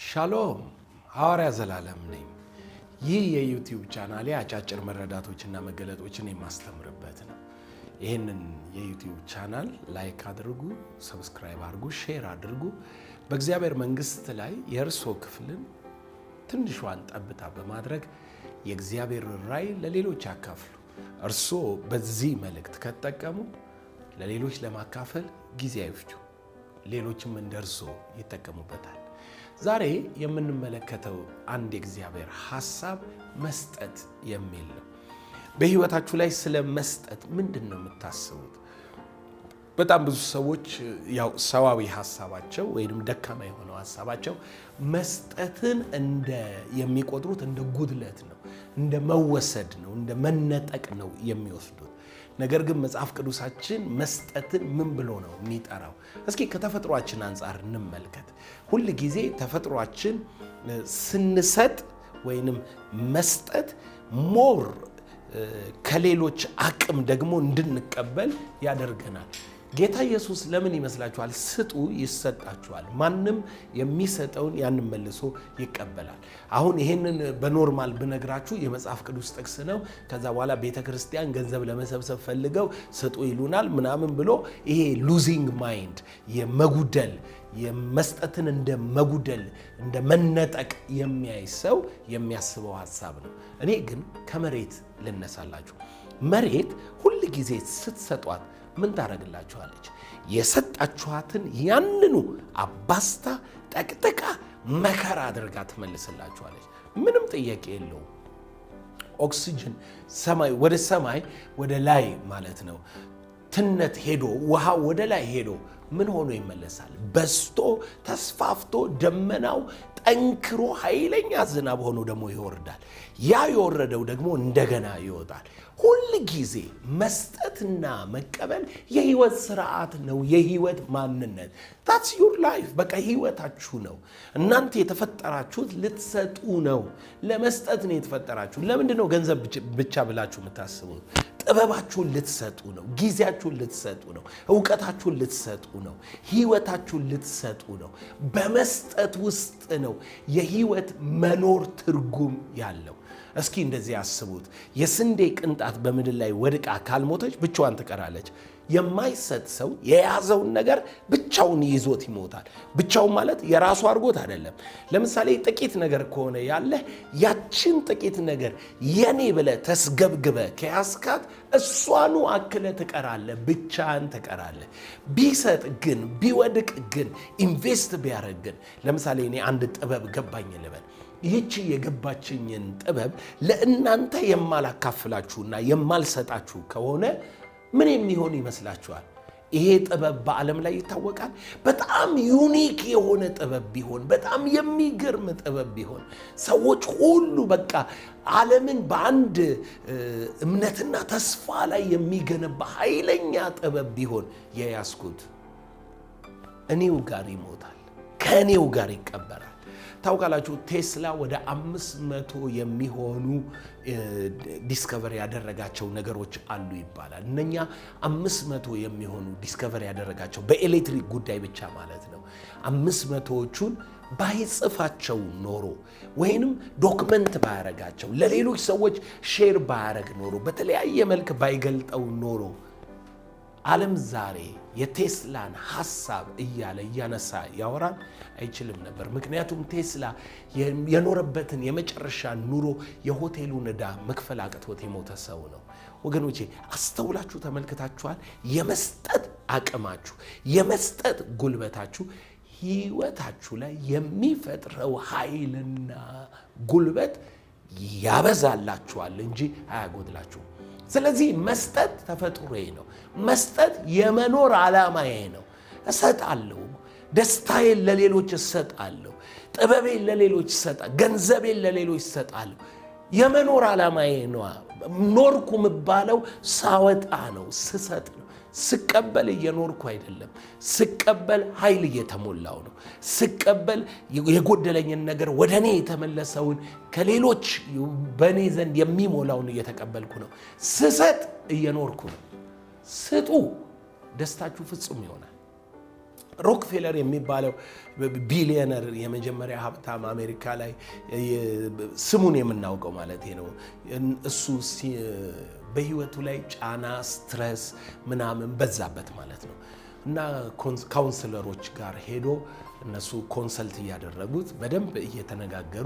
ሻሎም ሐዋርያ ዘላለም ነኝ። ይህ የዩቲዩብ ቻናሌ አጫጭር መረዳቶችና መገለጦችን የማስተምርበት ነው። ይህንን የዩቲዩብ ቻናል ላይክ አድርጉ፣ ሰብስክራይብ አድርጉ፣ ሼር አድርጉ። በእግዚአብሔር መንግሥት ላይ የእርሶ ክፍልን ትንሿን ጠብታ በማድረግ የእግዚአብሔር ራእይ ለሌሎች ያካፍሉ። እርሶ በዚህ መልእክት ከተጠቀሙ ለሌሎች ለማካፈል ጊዜ አይፍጁ፣ ሌሎችም እንደ እርሶ ይጠቀሙበታል። ዛሬ የምንመለከተው አንድ የእግዚአብሔር ሐሳብ መስጠት የሚል ነው። በሕይወታችሁ ላይ ስለ መስጠት ምንድን ነው የምታስቡት? በጣም ብዙ ሰዎች ያው ሰዋዊ ሀሳባቸው ወይም ደካማ የሆነው ሀሳባቸው መስጠትን እንደ የሚቆጥሩት እንደ ጉድለት ነው፣ እንደ መወሰድ ነው፣ እንደ መነጠቅ ነው የሚወስዱት። ነገር ግን መጽሐፍ ቅዱሳችን መስጠትን ምን ብሎ ነው የሚጠራው? እስኪ ከተፈጥሯችን አንጻር እንመልከት። ሁል ጊዜ ተፈጥሯችን ስንሰጥ ወይንም መስጠት ሞር ከሌሎች አቅም ደግሞ እንድንቀበል ያደርገናል። ጌታ ኢየሱስ ለምን ይመስላችኋል? ስጡ ይሰጣችኋል። ማንም የሚሰጠውን ያንን መልሶ ይቀበላል። አሁን ይሄንን በኖርማል ብነግራችሁ የመጽሐፍ ቅዱስ ጥቅስ ነው። ከዛ በኋላ ቤተ ክርስቲያን ገንዘብ ለመሰብሰብ ፈልገው ስጡ ይሉናል ምናምን ብሎ ይሄ ሉዚንግ ማይንድ የመጉደል የመስጠትን እንደ መጉደል እንደ መነጠቅ የሚያይ ሰው የሚያስበው ሀሳብ ነው። እኔ ግን ከመሬት ልነሳላችሁ። መሬት ሁል ጊዜ ስትሰጧት ምን ታደርግላችኋለች? የሰጣችኋትን ያንኑ አባስታ ጠቅጥቃ መከራ አድርጋ ትመልስላችኋለች። ምንም ጥያቄ የለውም። ኦክሲጅን ሰማይ ወደ ሰማይ ወደ ላይ ማለት ነው። ትነት ሄዶ ውሃ ወደ ላይ ሄዶ ምን ሆኖ ይመለሳል? በስቶ ተስፋፍቶ ደመናው ጠንክሮ ኃይለኛ ዝናብ ሆኖ ደግሞ ይወርዳል። ያ የወረደው ደግሞ እንደገና ይወጣል። ሁል ጊዜ መስጠትና መቀበል የህይወት ስርዓት ነው። የህይወት ማንነት ታትስ ዩር ላይፍ በቃ ህይወታችሁ ነው። እናንተ የተፈጠራችሁት ልትሰጡ ነው። ለመስጠት ነው የተፈጠራችሁ። ለምንድን ነው ገንዘብ ብቻ ብላችሁ የምታስቡት? ጥበባችሁን ልትሰጡ ነው። ጊዜያችሁን ልትሰጡ ነው። እውቀታችሁን ልትሰጡ ነው። ህይወታችሁን ልትሰጡ ነው። በመስጠት ውስጥ ነው የህይወት መኖር ትርጉም ያለው። እስኪ እንደዚህ ያስቡት። የስንዴ ቅንጣት በምድር ላይ ወድቃ ካልሞተች ብቻዋን ትቀራለች። የማይሰጥ ሰው የያዘውን ነገር ብቻውን ይዞት ይሞታል። ብቻውን ማለት የራሱ አድርጎት አይደለም። ለምሳሌ ጥቂት ነገር ከሆነ ያለህ ያችን ጥቂት ነገር የኔ ብለህ ተስገብግበ ከያስካት እሷኑ አክለ ትቀራለህ፣ ብቻህን ትቀራለህ። ቢሰጥ ግን ቢወድቅ ግን ኢንቨስት ቢያደርግ ግን ለምሳሌ እኔ አንድ ጥበብ ገባኝ ልበል ይህቺ የገባችኝን ጥበብ ለእናንተ የማላካፍላችሁና የማልሰጣችሁ ከሆነ ምን የሚሆን ይመስላችኋል? ይሄ ጥበብ በዓለም ላይ ይታወቃል። በጣም ዩኒክ የሆነ ጥበብ ቢሆን፣ በጣም የሚገርም ጥበብ ቢሆን፣ ሰዎች ሁሉ በቃ ዓለምን በአንድ እምነትና ተስፋ ላይ የሚገነባ ኃይለኛ ጥበብ ቢሆን የያዝኩት እኔው ጋር ይሞታል፣ ከእኔው ጋር ይቀበራል። ታውቃላችሁ ቴስላ ወደ አምስት መቶ የሚሆኑ ዲስከቨር ያደረጋቸው ነገሮች አሉ ይባላል። እነኛ አምስት መቶ የሚሆኑ ዲስከቨር ያደረጋቸው በኤሌክትሪክ ጉዳይ ብቻ ማለት ነው። አምስት መቶዎቹን ባይጽፋቸው ኖሮ ወይንም ዶክመንት ባያረጋቸው ለሌሎች ሰዎች ሼር ባያረግ ኖሮ በተለያየ መልክ ባይገልጠው ኖሮ ዓለም ዛሬ የቴስላን ሐሳብ እያለ እያነሳ ያወራል አይችልም ነበር። ምክንያቱም ቴስላ የኖረበትን የመጨረሻ ኑሮ የሆቴሉን ዕዳ መክፈል አቅቶት የሞተ ሰው ነው። ወገኖቼ አስተውላችሁ ተመልክታችኋል? የመስጠት አቅማችሁ፣ የመስጠት ጉልበታችሁ ሕይወታችሁ ላይ የሚፈጥረው ኃይልና ጉልበት ያበዛላችኋል እንጂ አያጎድላችሁም። ስለዚህ መስጠት ተፈጥሮዬ ነው። መስጠት የመኖር ዓላማዬ ነው። እሰጣለሁ። ደስታዬን ለሌሎች እሰጣለሁ። ጥበቤን ለሌሎች እሰጣለሁ። ገንዘቤን ለሌሎች እሰጣለሁ። የመኖር ዓላማዬ ነው። ኖርኩ የምባለው ሳወጣ ነው፣ ስሰጥ ነው። ስቀበል እየኖርኩ አይደለም። ስቀበል ኃይል እየተሞላው ነው። ስቀበል የጎደለኝን ነገር ወደ እኔ የተመለሰውን ከሌሎች በእኔ ዘንድ የሚሞላውን እየተቀበልኩ ነው። ስሰጥ እየኖርኩ ነው። ስጡ፣ ደስታችሁ ፍጹም ይሆናል። ሮክፌለር የሚባለው ቢሊዮነር የመጀመሪያ ሀብታም አሜሪካ ላይ ስሙን የምናውቀው ማለት ነው። እሱ በህይወቱ ላይ ጫና፣ ስትረስ ምናምን በዛበት ማለት ነው እና ካውንስለሮች ጋር ሄዶ እነሱ ኮንሰልት እያደረጉት በደንብ እየተነጋገሩ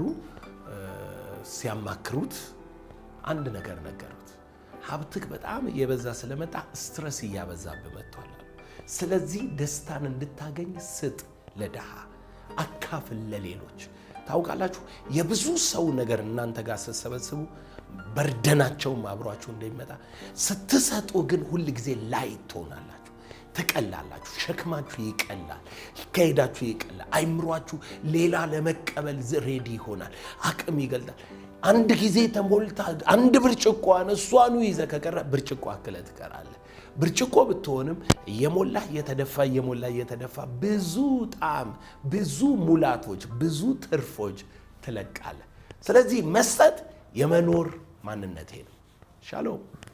ሲያማክሩት አንድ ነገር ነገሩት። ሀብትህ በጣም እየበዛ ስለመጣ ስትረስ እያበዛብህ መጥቷል። ስለዚህ ደስታን እንድታገኝ ስጥ፣ ለድሃ አካፍል፣ ለሌሎች። ታውቃላችሁ የብዙ ሰው ነገር እናንተ ጋር ስትሰበስቡ በርደናቸውም አብሯችሁ እንደሚመጣ ስትሰጡ ግን ሁል ጊዜ ላይ ትሆናላችሁ፣ ትቀላላችሁ። ሸክማችሁ ይቀላል፣ ይካሄዳችሁ ይቀላል። አይምሯችሁ ሌላ ለመቀበል ሬዲ ይሆናል፣ አቅም ይገልጣል። አንድ ጊዜ ተሞልታ አንድ ብርጭቆዋን እሷኑ ይዘ ከቀረ ብርጭቆ አክለ ትቀራለህ። ብርጭቆ ብትሆንም እየሞላ እየተደፋ እየሞላ እየተደፋ ብዙ ጣዕም፣ ብዙ ሙላቶች፣ ብዙ ትርፎች ትለቃለህ። ስለዚህ መስጠት የመኖር ማንነቴ ነው። ሻሎም